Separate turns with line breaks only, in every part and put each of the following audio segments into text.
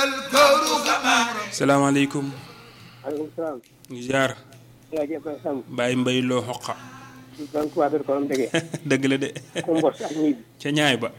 salaamaaleykum.
maaleykum salaam.
ñu ziar.
yaa ngi koy sàmm.
Baye Mbaye loo xoqa.
donc waa Dóor Kolom dëgg.
dëgg la de.
ku mbos ak ñib.
ca ñaay ba.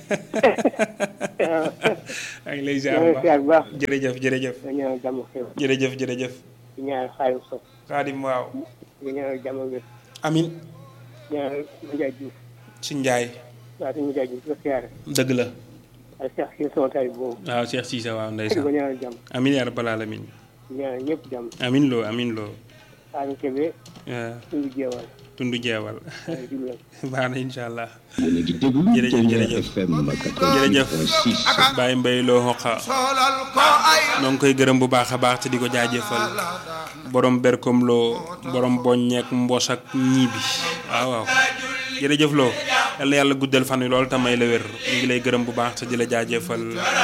maa ngi lay ziar
yaa ngi
bu
ziar bu baax.
jërëjëf jërëjëf.
nga ñaanal jàmm xew.
jërëjëf jërëjëf.
di ñaanal xaalis sof.
Xaadim waaw.
di ñaanal jàmm wér.
amin
ñaanal Ndiaye Diouf.
si Njaay.
waa suñu Ndiaye Diouf di ko siyaare.
dëgg la.
ak Cheikh si sama taay boobu.
waaw Cheikh Cissé waaw
di ko
ndeysaan.
ñaanal jàmm.
amin yaa rabbal alamin.
di ñaanal ñëpp jàmm.
amin loo amin loo.
Saalum Kébé.
waaw
suñu jeewal.
tundu jeewal.
waaye jublu
baax na incha allah.
yéen a ngi déglu
Jërëjëf,
Ténor
jërëjëf.
FM
jërëjëf
88.6
Baye Mbaye loo xoqa noo ngi koy gërëm bu baax a baax te di ko jaajëfal borom berkom loo borom boññeek mbos ak ñiibi waaw waaw jërëjëf loo yal na yàlla guddal fan wi lool te may la wér ñu ngi lay gërëm bu baax te di la jaajëfal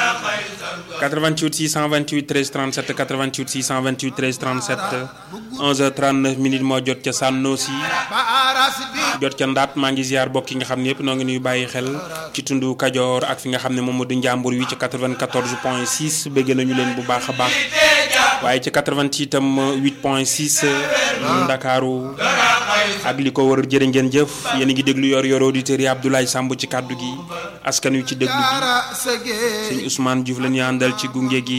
88 628 13 37 88 628 13 37 11h39 minutes moo jot ca Sànnoosi jot ca ndaat maa ngi ziar bokk yi nga xam ne yëpp noo ngi nuy bàyyi xel ci tundu Kajoor ak fi nga xam ne moom moo di njàmbur wi ci 94 point 6 bëgg nañu leen bu baax a baax waaye ci 88 itam 8 point 6 Ndakaaru ak li ko wër jërë ngeen jëf yéen a ngi déglu yor yor auditeurs yi Abdoulaye Samb ci kàddu gi askan wi ci déglu gi sëñ Ousmane Diouf la ñu àndal ci gunge gi